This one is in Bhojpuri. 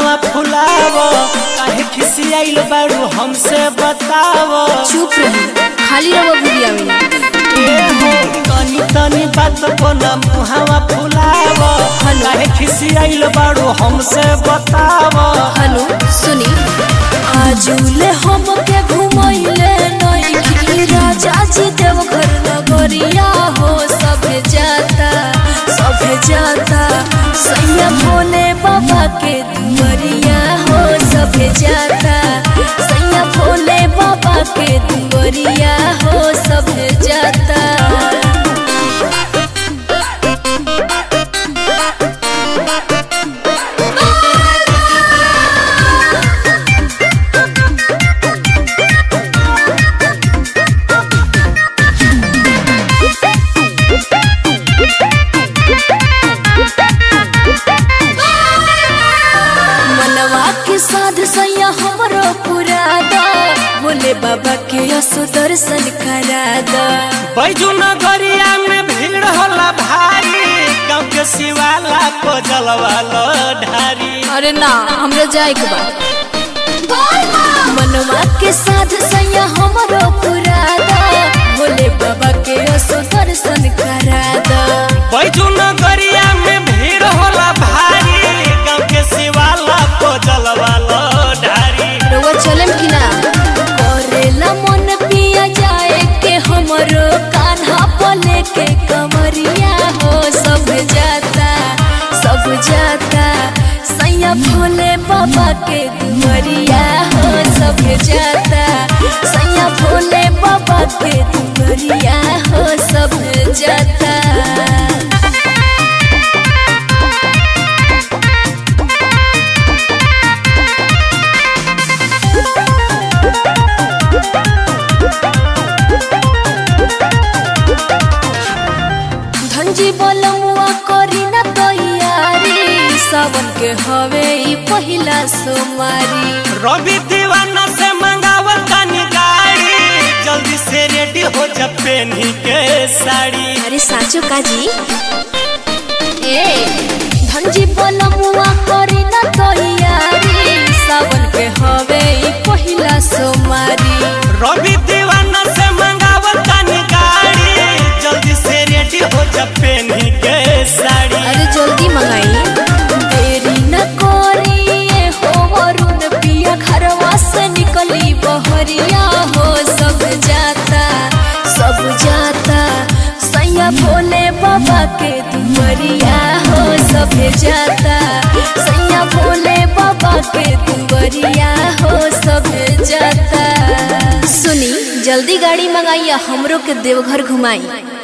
मुहावा फुलाव काहे खिसियाइल बारू हमसे बताव चुप रही खाली रहो बुढ़िया में ए हो तनी तनी बात को न मुहावा फुलाव काहे खिसियाइल बारू हमसे बताव हनु सुनी आजुले हमके घुमैले नइखी राजा जी देव घर नगरिया हो सभे जाता सभे जाता सैया भोले बाबा के दुआरिया हो सभे जाता सैया भोले बाबा के दुआरिया हो सभे जाता मनवा के साध सैया हमरो पूरा दा बोले बाबा के असो दर्शन करा दा बैजू नगरिया में भीड़ होला भारी गाँव के शिवाला को जलवालो ढारी अरे ना हमरा जाए के बा मनवा के साध सैया हमरो पूरा दा बोले बाबा के असो दर्शन करा दा बैजू नगरिया में भीड़ होला भारी गाँव के शिवाला को जलवालो ढारी रउआ चलम कि ना करेला मन पिया जाए के हमरो कान्हा पले के कमरिया हो सब जाता सब जाता सैया भोले बाबा के दुमरिया हो सब जाता सैया भोले बाबा के दुमरिया हो सब जाता धनजी बोलमुआ करी ना तैयारी सावन के हवे ई पहिला सोमारी रवि दीवाना से मंगावल तनी गाड़ी जल्दी से रेडी हो जा पेनी के साड़ी अरे साचो काजी ए धनजी बोलमुआ करी ना तैयारी सावन के हवे ई पहिला सोमारी रवि दीवाना से मंगावल तनी गाड़ी जल्दी से रेडी हो जा पेनी के साड़ी अरे जल्दी मंगाई देरी न करी ए हो वरुण पिया घरवा से निकली बहरिया हो सब जाता सब जाता सैया भोले बाबा के दुआरिया हो सब जाता सैया भोले बाबा के दुआरिया हो सब जाता सुनी जल्दी गाड़ी मंगाइया हमरो के देवघर घुमाई